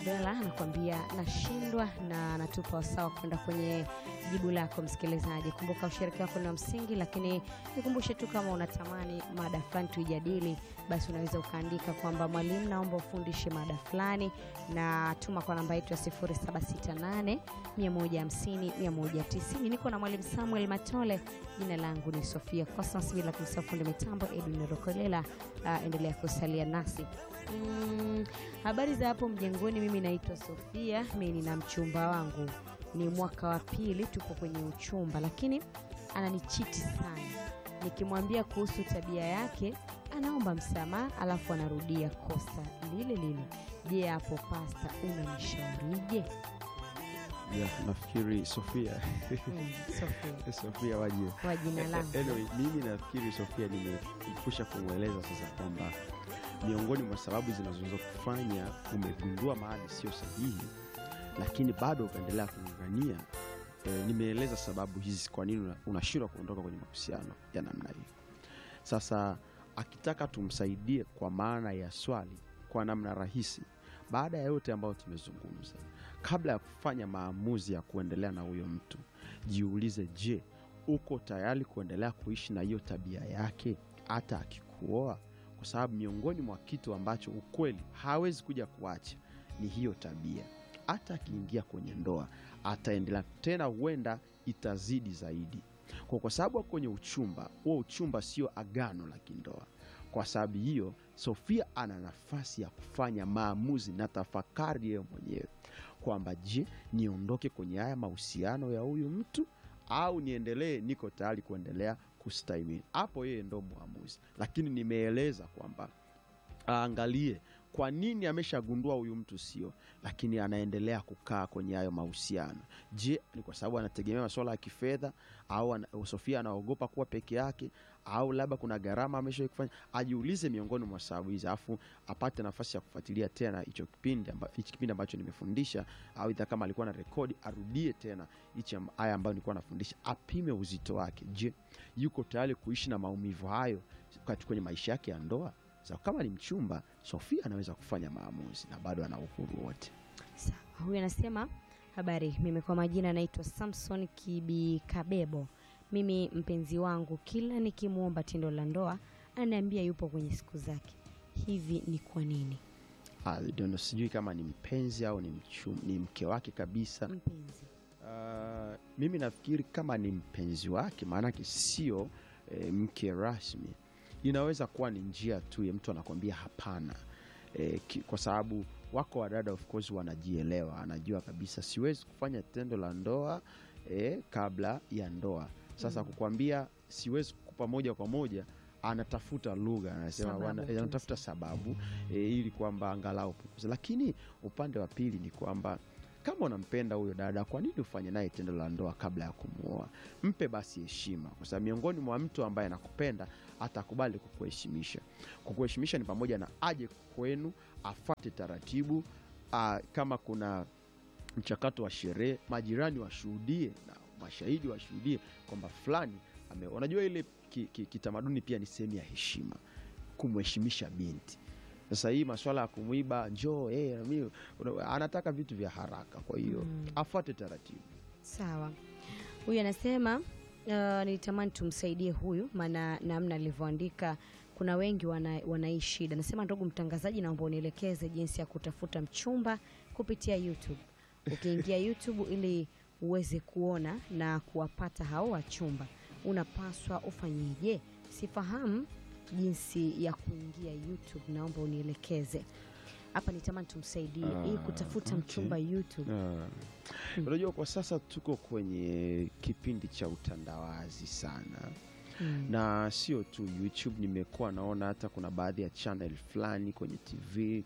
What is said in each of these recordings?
Lukolela anakuambia nashindwa, na anatupa wasawa kwenda kwenye jibu lako msikilizaji. Kumbuka ushiriki wako ni wa msingi, lakini nikumbushe tu kama unatamani mada fulani tuijadili, basi unaweza ukaandika kwamba mwalimu, naomba ufundishe mada fulani, na tuma kwa namba yetu ya 0768 150 190. Niko na mwalimu Samuel Matole, jina langu ni Sofia Cosmas, bila kumsahau fundi mitambo Edwin Rokolela. Uh, endelea kusalia nasi. Mm, habari za hapo mjengoni. Mimi naitwa Sofia, mimi nina mchumba wangu, ni mwaka wa pili, tuko kwenye uchumba, lakini ananichiti sana. Nikimwambia kuhusu tabia yake anaomba msamaha, alafu anarudia kosa lile lile. Je, hapo pasta, unanishaurije? Yeah, nafikiri Sofia Mm, Sofia, Sofia waje kwa jina langu Anyway, mimi nafikiri Sofia nimekusha kumweleza sasa kwamba miongoni mwa sababu zinazoweza kufanya umegundua mahali sio sahihi, lakini bado ukaendelea kung'ang'ania. E, nimeeleza sababu hizi kwa nini una- unashindwa kuondoka kwenye mahusiano ya namna hiyo. Sasa akitaka tumsaidie kwa maana ya swali kwa namna rahisi, baada ya yote ambayo tumezungumza, kabla ya kufanya maamuzi ya kuendelea na huyo mtu, jiulize, je, uko tayari kuendelea kuishi na hiyo tabia yake hata akikuoa? Kwa sababu miongoni mwa kitu ambacho ukweli hawezi kuja kuacha ni hiyo tabia. Hata akiingia kwenye ndoa ataendelea tena, huenda itazidi zaidi kwa, kwa sababu ako kwenye uchumba huo. Uchumba sio agano la kindoa. Kwa sababu hiyo, Sofia ana nafasi ya kufanya maamuzi na tafakari yeye mwenyewe kwamba je, niondoke kwenye haya mahusiano ya huyu mtu au niendelee, niko tayari kuendelea kustahimili. Hapo yeye ndo mwamuzi, lakini nimeeleza kwamba aangalie kwa nini ameshagundua huyu mtu sio, lakini anaendelea kukaa kwenye hayo mahusiano. Je, ni kwa sababu anategemea masuala ya kifedha au ana, Sofia anaogopa kuwa peke yake au labda kuna gharama ameshawahi kufanya? Ajiulize miongoni mwa sababu hizi, alafu apate nafasi ya kufuatilia tena hicho kipindi amba, hichi kipindi ambacho nimefundisha, au idha kama alikuwa na rekodi arudie tena hichi am- haya ambayo nilikuwa nafundisha, apime uzito wake. Je, yuko tayari kuishi na maumivu hayo kati- kwenye maisha yake ya ndoa? Sa kama ni mchumba, Sofia anaweza kufanya maamuzi na bado ana uhuru wote. Sawa, huyu anasema habari, mimi kwa majina naitwa Samson Kibikabebo. Mimi mpenzi wangu kila nikimwomba tendo la ndoa ananiambia yupo kwenye siku zake. Hivi ni kwa nini? Ah, ndio sijui kama ni mpenzi au ni, mchum, ni mke wake kabisa. Mpenzi Ah, mimi nafikiri kama ni mpenzi wake, maanake sio e, mke rasmi. Inaweza kuwa ni njia tu ya mtu anakwambia hapana, e, ki, kwa sababu wako wadada of course wanajielewa, anajua kabisa siwezi kufanya tendo la ndoa e, kabla ya ndoa. Sasa kukwambia siwezi kukupa moja kwa moja anatafuta lugha anasema Sababu bwana, tu. eh, anatafuta sababu e, ili kwamba angalau punguza. Lakini upande wa pili ni kwamba kama unampenda huyo dada, kwa nini ufanye naye tendo la ndoa kabla ya kumwoa? Mpe basi heshima, kwa sababu miongoni mwa mtu ambaye anakupenda atakubali kukuheshimisha. Kukuheshimisha ni pamoja na aje kwenu, afuate taratibu. A, kama kuna mchakato wa sherehe, majirani washuhudie na mashahidi washuhudie kwamba fulani ame, unajua ile ki- ki- kitamaduni pia ni sehemu ya heshima, kumheshimisha binti. Sasa hii maswala ya kumwiba njoo, eh, na mimi- una- anataka vitu vya haraka, kwa hiyo Mm. afuate taratibu. sawa. Huyu anasema uh, nilitamani tumsaidie huyu, maana namna alivyoandika kuna wengi wana, wanai shida. Anasema ndugu mtangazaji, naomba unielekeze jinsi ya kutafuta mchumba kupitia YouTube. Ukiingia YouTube ili uweze kuona na kuwapata hao wachumba, unapaswa ufanyeje? Sifahamu jinsi ya kuingia YouTube, naomba unielekeze hapa. Nitamani tumsaidie Ah, ili kutafuta okay. mchumba YouTube. Ah. Unajua, kwa sasa tuko kwenye kipindi cha utandawazi sana Mm. na sio tu YouTube. Nimekuwa naona hata kuna baadhi ya channel fulani kwenye TV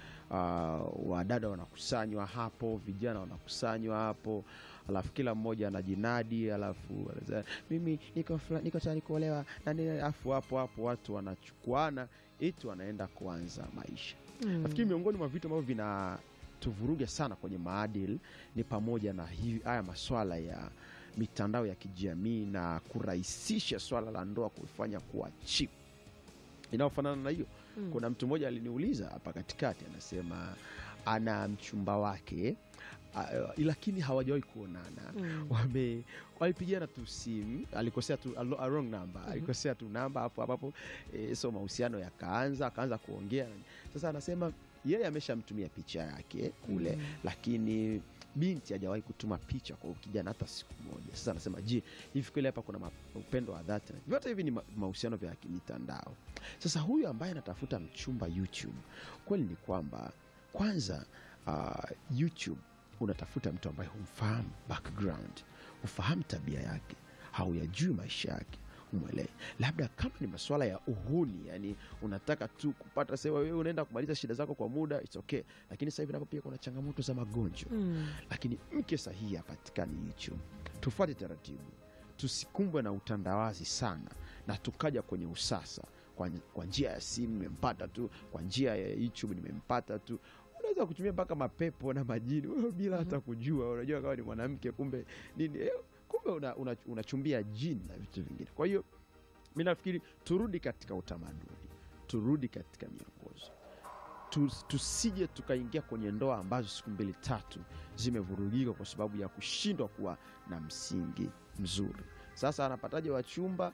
uh, wadada wanakusanywa hapo, vijana wanakusanywa hapo, alafu kila mmoja anajinadi, alafu anasema, mimi niko fula- niko tayari kuolewa na nini, alafu hapo hapo watu wanachukuana eti wanaenda kuanza maisha. Mm. Nafikiri miongoni mwa vitu ambavyo vinatuvuruga sana kwenye maadili ni pamoja na hivi haya maswala ya mitandao ya kijamii na kurahisisha swala la ndoa kufanya kuwa cheap. Inayofanana na hiyo, Mm. kuna mtu mmoja aliniuliza hapa katikati, anasema ana mchumba wake uh, lakini hawajawahi kuonana Mm. wame walipigana tu simu alikosea tu a lo- a wrong number alikosea tu namba hapo hapo e, so mahusiano yakaanza akaanza kuongea sasa anasema yeye ameshamtumia picha yake kule Mm. lakini binti hajawahi kutuma picha kwa kijana hata siku moja sasa anasema je hivi kweli hapa kuna ma- upendo wa dhati vyote hivi ni ma- mahusiano vya kimitandao sasa huyu ambaye anatafuta mchumba youtube kweli ni kwamba kwanza uh, youtube unatafuta mtu ambaye humfahamu background hufahamu tabia yake hauyajui maisha yake umwelewe labda kama ni masuala ya uhuni yani unataka tu kupata sewa wewe unaenda kumaliza shida zako kwa muda it's okay lakini sasa hivi napo pia kuna changamoto za magonjwa Mm. lakini mke sahihi hapatikani youtube tufuate taratibu tusikumbwe na utandawazi sana na tukaja kwenye usasa kwa, kwa njia ya simu nimempata tu kwa njia ya youtube nimempata tu unaweza kutumia mpaka mapepo na majini wewe bila hata kujua unajua kama ni mwanamke kumbe nini eh, kumbe unachumbia una, unachumbia jini na vitu vingine kwa hiyo mi nafikiri turudi katika utamaduni turudi katika miongozo Tu- tusije tukaingia kwenye ndoa ambazo siku mbili tatu zimevurugika kwa sababu ya kushindwa kuwa na msingi mzuri sasa anapataje wachumba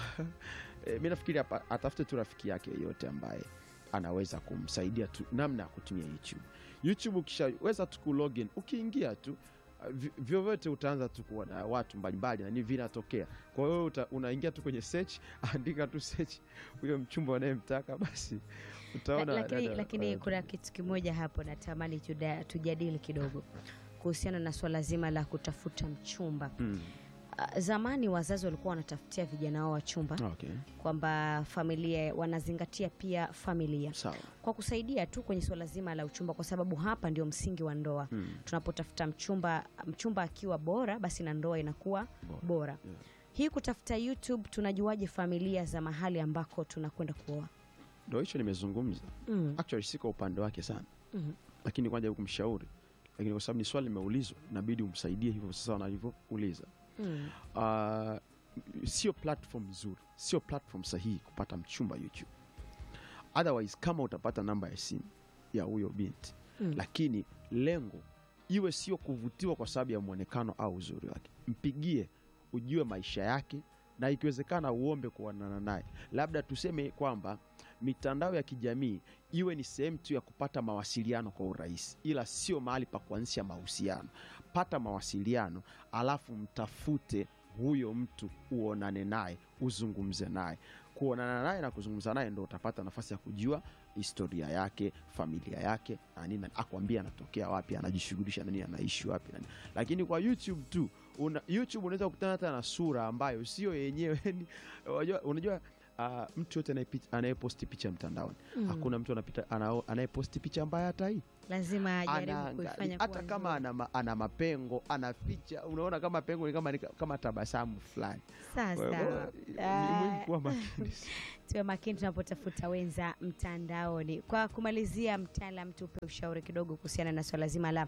e, mi nafikiri apa- atafute tu rafiki yake yeyote ambaye anaweza kumsaidia tu namna ya kutumia youtube youtube ukishaweza tu kulogin ukiingia tu uh, vi- vyovyote utaanza tu kuona watu mbalimbali na ni vinatokea kwa hiyo uta- unaingia tu kwenye search andika tu search huyo mchumba unayemtaka basi utaona La- lakini, dada- lakini eh, kuna kitu kimoja hapo natamani tuda- tujadili kidogo kuhusiana na swala zima la kutafuta mchumba mm, Ah, zamani wazazi walikuwa wanatafutia vijana wao wachumba okay kwamba familia wanazingatia pia familia sawa kwa kusaidia tu kwenye swala zima la uchumba kwa sababu hapa ndio msingi wa ndoa mm, tunapotafuta mchumba mchumba akiwa bora basi na ndoa inakuwa bora. bora Yeah. hii kutafuta youtube tunajuaje familia za mahali ambako tunakwenda kuoa ndo hicho nimezungumza mm. actually siko upande wake sana Mhm. lakini kwanza kumshauri lakini kwa sababu ni swali limeulizwa inabidi umsaidie hivyo sasa wanavyouliza Mm. uh, sio platform nzuri sio platform sahihi kupata mchumba youtube otherwise kama utapata namba ya simu ya huyo binti Mm. lakini lengo iwe sio kuvutiwa kwa sababu ya mwonekano au uzuri wake mpigie ujue maisha yake na ikiwezekana uombe kuonana naye labda tuseme kwamba mitandao ya kijamii iwe ni sehemu tu ya kupata mawasiliano kwa urahisi ila sio mahali pa kuanzisha mahusiano pata mawasiliano alafu mtafute huyo mtu uonane naye uzungumze naye kuonana naye na kuzungumza naye ndo utapata nafasi ya kujua historia yake familia yake na nini akwambia anatokea wapi anajishughulisha na nini anaishi wapi na nini lakini kwa youtube tu una, youtube unaweza kukutana hata na sura ambayo sio yenyewe yani, unajua, unajua uh, mtu yote anayepi- anayeposti picha mtandaoni Mm. hakuna mtu anapita ana- anayeposti picha mbaya hata hii lazima ajaribu Anaangalia- kuifanya hata kuwa kama nzuri. ana, ma- ana mapengo ana picha unaona kama pengo ni kama, ni kama tabasamu fulani Kwa Sawa hiyo, sawa. ni Ah, muhimu kuwa makini tuwe makini tunapotafuta wenza mtandaoni. Kwa kumalizia, mtaalam, tupe ushauri kidogo kuhusiana na swala zima la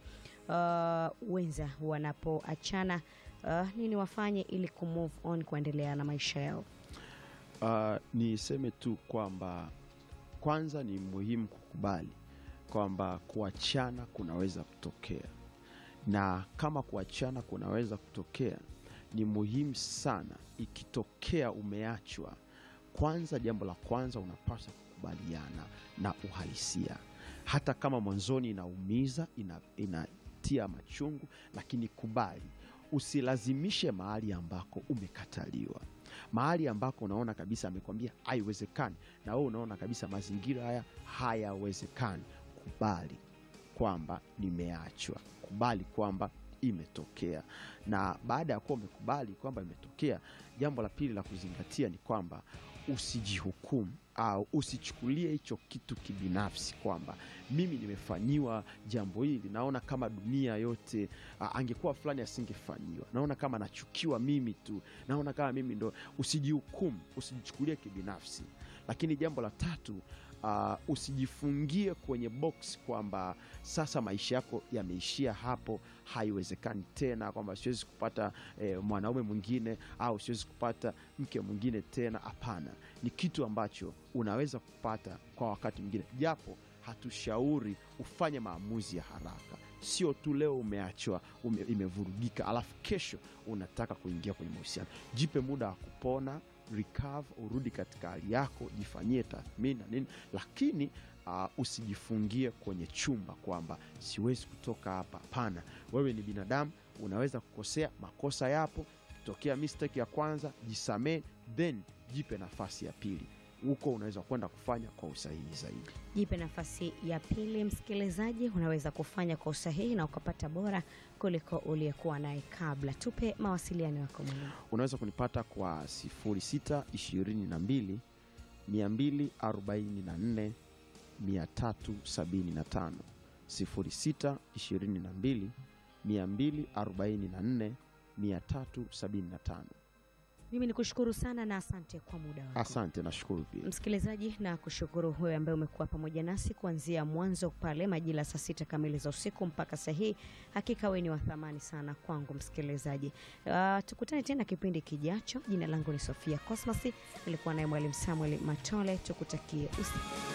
uh, wenza wanapoachana, uh, nini wafanye ili kumove on kuendelea na maisha yao. Uh, niseme tu kwamba kwanza ni muhimu kukubali kwamba kuachana kunaweza kutokea, na kama kuachana kunaweza kutokea, ni muhimu sana ikitokea umeachwa, kwanza, jambo la kwanza unapaswa kukubaliana na uhalisia, hata kama mwanzoni inaumiza, ina, inatia machungu, lakini kubali. Usilazimishe mahali ambako umekataliwa mahali ambako unaona kabisa amekwambia haiwezekani, na wewe unaona kabisa mazingira haya hayawezekani, kubali kwamba nimeachwa, kubali kwamba imetokea. Na baada ya kuwa umekubali kwamba imetokea, jambo la pili la kuzingatia ni kwamba usijihukumu au usichukulie hicho kitu kibinafsi, kwamba mimi nimefanyiwa jambo hili, naona kama dunia yote a, angekuwa fulani asingefanyiwa, naona kama nachukiwa mimi tu, naona kama mimi ndo. Usijihukumu, usijichukulie kibinafsi. Lakini jambo la tatu uh, usijifungie kwenye box kwamba sasa maisha yako yameishia hapo, haiwezekani tena, kwamba siwezi kupata eh, mwanaume mwingine au siwezi kupata mke mwingine tena. Hapana, ni kitu ambacho unaweza kupata kwa wakati mwingine, japo hatushauri ufanye maamuzi ya haraka sio tu leo umeachwa ume, imevurugika alafu kesho unataka kuingia kwenye mahusiano jipe muda wa kupona recover urudi katika hali yako jifanyie tathmini na nini lakini uh, usijifungie kwenye chumba kwamba siwezi kutoka hapa hapana wewe ni binadamu unaweza kukosea makosa yapo tokea mistake ya kwanza jisamee then jipe nafasi ya pili huko unaweza kwenda kufanya kwa usahihi zaidi jipe nafasi ya pili msikilizaji unaweza kufanya kwa usahihi na ukapata bora kuliko uliyekuwa naye kabla tupe mawasiliano yako mwalimu unaweza kunipata kwa 06 22 244 375 06 22 244 375 mimi ni kushukuru sana na asante kwa muda wako asante nashukuru pia msikilizaji na kushukuru huyo ambaye umekuwa pamoja nasi kuanzia mwanzo pale majira saa sita kamili za usiku mpaka saa hii hakika wewe ni wa thamani sana kwangu msikilizaji uh, tukutane tena kipindi kijacho jina langu ni sofia cosmas nilikuwa naye mwalimu samuel matole tukutakie usiku